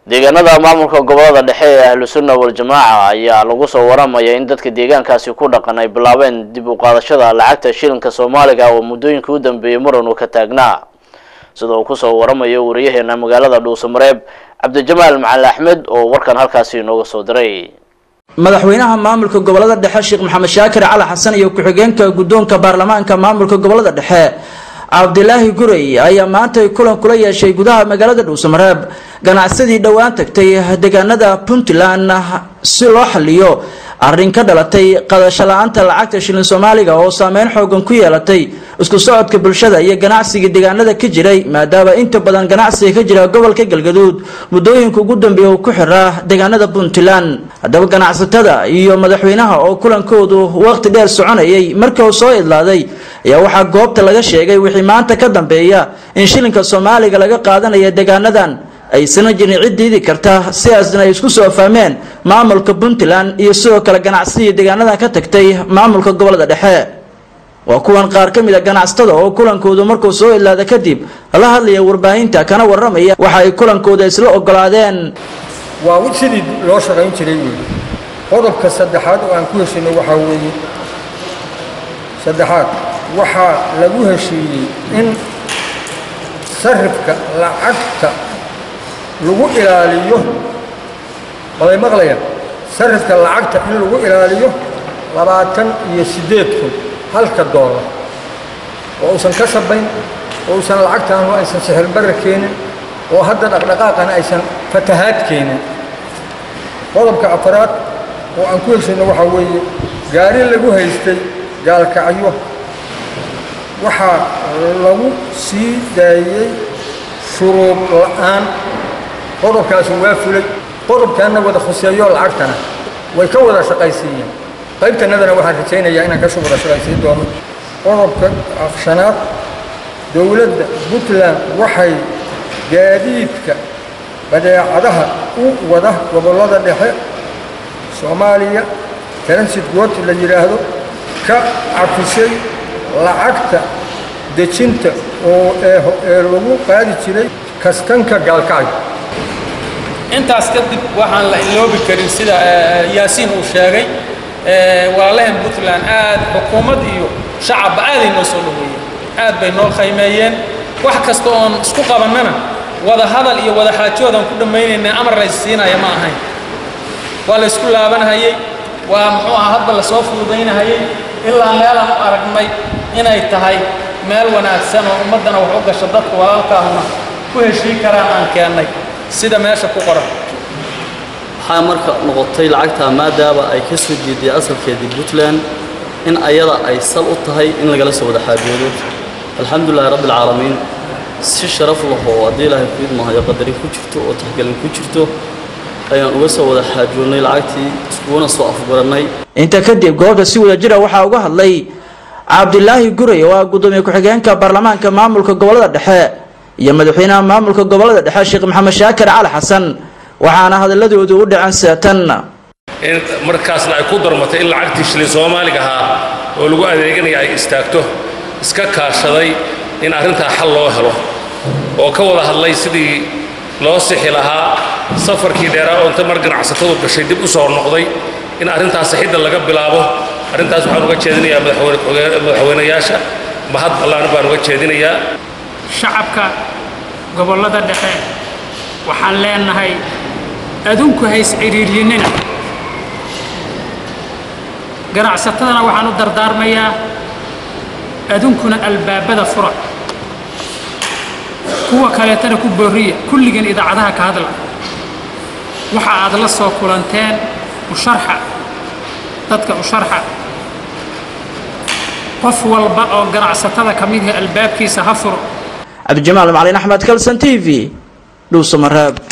deegaanada maamulka gobolada dhexe ee ahlu sunna wal-jamaaca ayaa lagu soo waramaya in dadka deegaankaasi ku dhaqan ay bilaabeen dib u qaadashada lacagta shilinka soomaaliga oo muddooyinkii u dambeeyey muran uu ka taagnaa sida uu kusoo waramayo wariyaheena magaalada dhuusamareeb cabdijamaal macali axmed oo warkan halkaasi inooga soo diray madaxweynaha maamulka gobolada dhexe sheekh maxamed shaakir cali xasan iyo ku-xigeenka guddoonka baarlamaanka maamulka gobolada dhexe cabdilaahi gurey ayaa maanta kulan kula yeeshay gudaha magaalada dhuusamareeb ganacsadii dhowaan tagtay deegaanada puntland si loo xaliyo arrin ka dhalatay qadasho la-aanta lacagta shilin soomaaliga oo saameyn xoogan ku yeelatay isku socodka bulshada iyo ganacsiga deegaanada ka jiray maadaama inta badan ganacsiga ka jira gobolka galgaduud muddooyinka ugu dambeeya uu ku xiraa deegaanada puntland haddaba ganacsatada iyo madaxweynaha oo kulankoodu waqti dheer soconayay markii uu soo idlaaday ayaa waxaa goobta laga sheegay wixii maanta ka dambeeya in shilinka soomaaliga laga qaadanaya deegaanadan aysana jirin cid diidi karta sidaasna ay isku soo fahmeen maamulka puntland iyo sidoo kale ganacsiga deegaanadan ka tagtay maamulka gobolada dhexe waa kuwan qaar ka mid a ganacsatada oo kulankoodu markuu soo idlaada kadib la hadlaya warbaahinta kana waramaya waxa ay kulankooda isla ogolaadeen waa sidii loo shaqayn jiray weeye qodobka saddexaad oo aan ku heshinay waxaa weeye saddexaad waxaa lagu heshiiyey in sarifka lacagta lagu ilaaliyo waday maqlayaan sarifka lacagta in lagu ilaaliyo labaatan iyo siddeed kun halka doolar oo uusan ka sabayn oo uusan lacagtaanu aysan sixirbarra keenin oo hadda dhaqdhaqaaqana aysan fatahaad keenin qodobka afaraad oo aan ku heshayno waxaa weeye gaari lagu haystay gaalkacyo waxaa lagu sii daayey shuruud la'aan qodobkaasi waa fulay qodobkaanna wada khuseeyo lacagtana way ka wada shaqaysiiyeen qaybtanadana waxaan rajaynayaa inaan kasoo wada shaqaysiin doono qodobka shanaad dowladda puntland waxay gaadiidka badeecadaha u wada gobollada dhexe soomaaliya transit goot la yidhaahdo ka cafisay lacagta dejinta oo ee lagu qaadi jiray kastanka gaalkacyo intaas kadib waxaan la iloobi karin sida yaasiin uu sheegay walaalaheen puntland aad xukuumad iyo shacabba aaday noo soo dhaweeyeen aad bay noo khaymeeyeen wax kasta oon isku qabannana wada hadal iyo wada xaajoodaan ku dhammaynaynaa amar la isiinaya ma ahayn waa la isku laabanhayey waa muxuu aha hadba la soo fududaynahayey ilaa meelaan u aragnay inay tahay meel wanaagsan oo ummaddana wax u gasho dadka walaalkaahuna ku heshii karaan aan keennay sida meesha ku qoran waxaa marka noqotay lacagta maadaaba ay ka soo jeeday asalkeedii puntland in ayada ay sal u tahay in lagala soo wada xaajoodo alxamdulilahi rabbi alcaalamiin si sharaf lahoo haddii ilaahay ku idmahayo qadarin ku jirto oo taxgelin ku jirto ayaan uga soo wada xaajoonnay lacagtii iskuguna soo afgarannay inta kadib goobta si wada jira waxaa uga hadlay cabdilaahi guray oo ah guddoomiye ku-xigeenka baarlamaanka maamulka gobolada dhexe iyo madaxweynaha maamulka gobolada dhexe sheekh maxamed shaakir cali xasan waxaana hadalladoodu u dhaceen seetan in markaasna ay ku darmatay in lacagtii shilin soomaaliga ahaa oo lagu adeeganaya ay istaagto iska kaashaday in arrintaa xal loo helo oo ka wada hadlay sidii loo sixi lahaa safarkii dheeraa oo inta mar ganacsatadu gashay dib u soo noqday in arrintaas sixidda laga bilaabo arrintaas waxaan uga jeedinayaa madaxweynayaasha mahad allaana baan uga jeedinayaa shacabka gobollada dhexe waxaan leenahay adunku hays cidhiidhyinina ganacsatadana waxaan u dardaarmayaa adunkuna albaabada fura kuwa kaleetana ku boorriya kulligan idaacadaha ka hadla waxa aad la soo kulanteen u sharxa dadka u sharxa qof walba oo ganacsatada ka mid yahay albaabkiisa ha furo cabdijamaal macalin axmed kalson t v dhuusamareeb